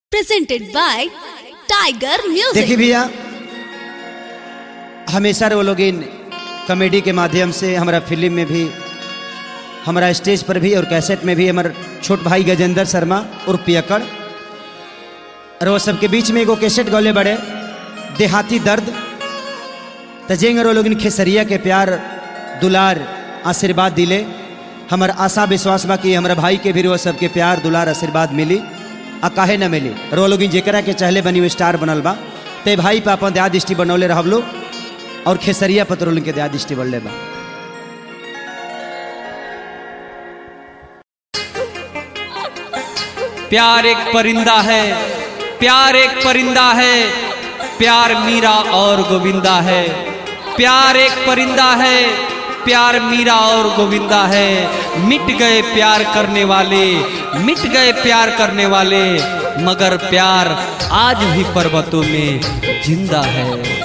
presented by Tiger Music. देखिए भैया हमेशा वो लोग इन कॉमेडी के माध्यम से हमारा फिल्म में भी हमारा स्टेज पर भी और कैसेट में भी हमारे छोट भाई गजेंद्र शर्मा और पियकड़ और वो सबके बीच में एगो कैसेट गौले बड़े देहाती दर्द तजेंगे वो लोग इन खेसरिया के प्यार दुलार आशीर्वाद दिले हमार आशा विश्वास बा कि हमारा भाई के भी वो सबके प्यार दुलार आशीर्वाद मिली आ काहे न मिली और वो लोग जेकरा के चाहले बनी वो स्टार बनल बा ते भाई पे अपन दया दृष्टि बनौले रहब लोग और खेसरिया पत्रोल के दया दृष्टि बनले बा प्यार एक परिंदा है प्यार एक परिंदा है प्यार मीरा और गोविंदा है प्यार एक परिंदा है प्यार मीरा और गोविंदा है मिट गए प्यार करने वाले मिट गए प्यार करने वाले मगर प्यार आज भी पर्वतों में जिंदा है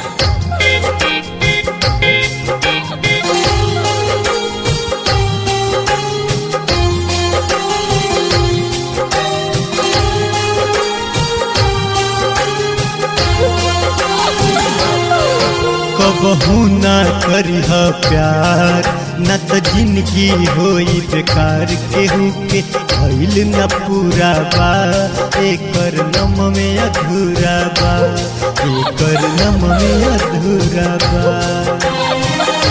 कबहू ना करिह प्यार न त जिंदगी होई बेकार केहू के भइल न पूरा बा एकर नम में अधूरा बा एकर नम में अधूरा बा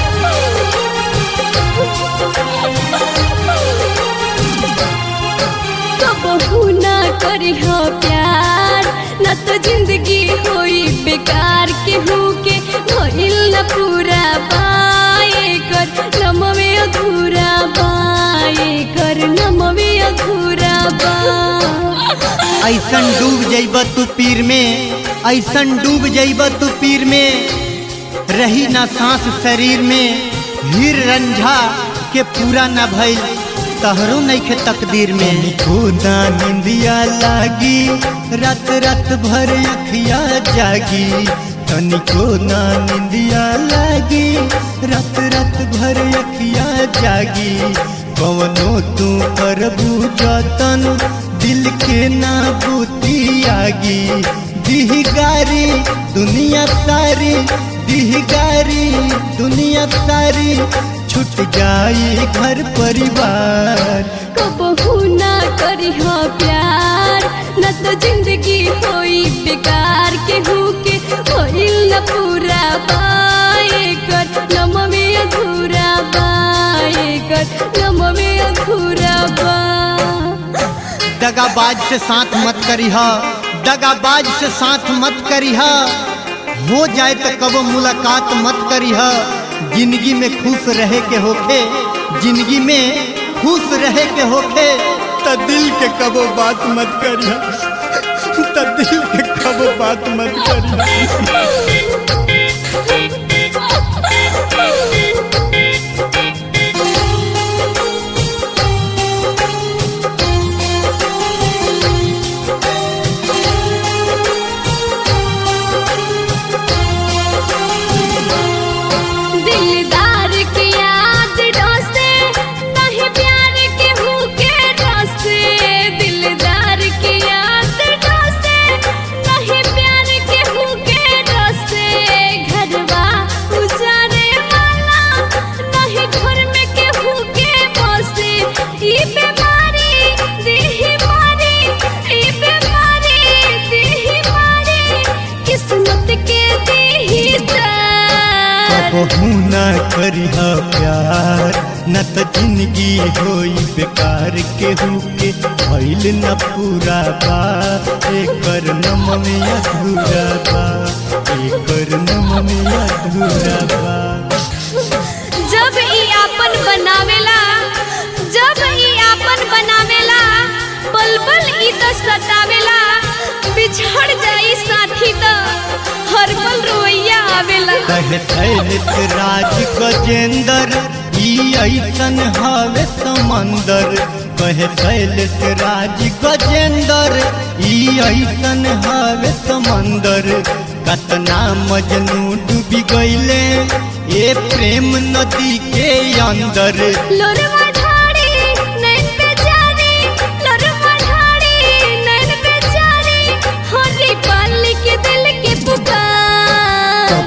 कबहू ना करिह प्यार न तो जिंदगी होई बेकार केहू के भइल न पूरा पाए कर नमवे अधूरा पाए कर नमवे अधूरा बा ऐसन डूब जइब तू पीर में ऐसन डूब जइब तू पीर में रही ना सांस शरीर में हीर रंझा के पूरा न भइल तहरो नइखे तकदीर में खुदा निंदिया लागी रात रात भर अखिया जागी तनिको ना निंदिया लागी रात रात भर अखिया जागी कवनो तू करबू जतन दिल के ना बूती आगी दिहगारी दुनिया सारी दिहगारी दुनिया सारी छूट जाई घर परिवार कबहू ना करिह प्यार न तो जिंदगी होई बेकार केहू के होइल न पूरा पाए कर नमवे अधूरा पाए कर नमवे अधूरा बा दगाबाज से साथ मत करिह दगाबाज से साथ मत करिह हो जाए तो कबो मुलाकात मत करिह जिंदगी में खुश रहे के होखे जिंदगी में खुश रहे के होखे त दिल के कबो बात मत करिह त दिल के कबो बात मत करिह दिलदार की याद डोसे नहीं प्यार के हुके डोसे दिलदार की याद डोसे नहीं प्यार के हुके डोसे घरवा उजारे वाला नहीं घर में के हुके बसे ई बीमारी देही मारी ई बीमारी देही मारी किस्मत के देही तार कबहू ना करिह प्यार न त जिंदगी होई बेकार केहू के भइल न पूरा बा एकर नम में अधूरा बा एकर नम में अधूरा बा जब ई आपन बनावेला जब ई आपन बनावेला पल पल ई तो सतावेला बिछड़ जाई साथी तो हर पल रोइया आवेला कहे शैलित राज गजेंद्र ई ऐसन हवे समंदर कहे शैलित राज गजेंद्र ई ऐसन हवे समंदर कतना मजनू डूबी गईले ए प्रेम नदी के अंदर लोरवा ढाड़ी नैन पे जानी लोरवा ढाड़ी नैन पे जानी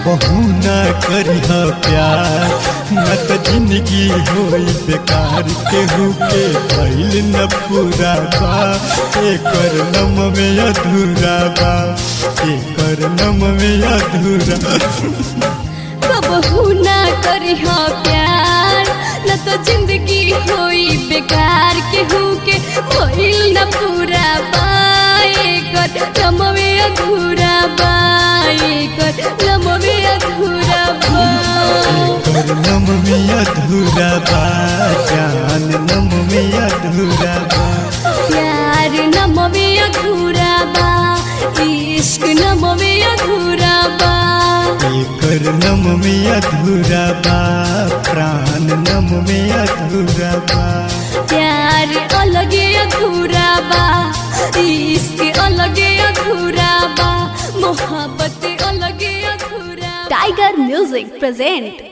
कबहू न करिह प्यार न त जिंदगी होई बेकार केहू के भइल न पूरा बा एकर नम में अधूरा बा एकर नम में अधूरा कबहू ना करिह प्यार न तो जिंदगी होई बेकार केहू के भइल न पूरा बाए कर लमवे अधूरा बाए कर लमवे अधूरा बा एकर नम में अधूरा बा जान नम में अधूरा बा प्यार नमवे अधूरा बा इश्क नमवे अधूरा बा एकर नम में अधूरा बा प्राण नम में अधूरा बा प्यार अलगे अधूरा बा इश्क अलगे अधूरा बा मोहब्बत अलगे अधूरा टाइगर म्यूजिक प्रेजेंट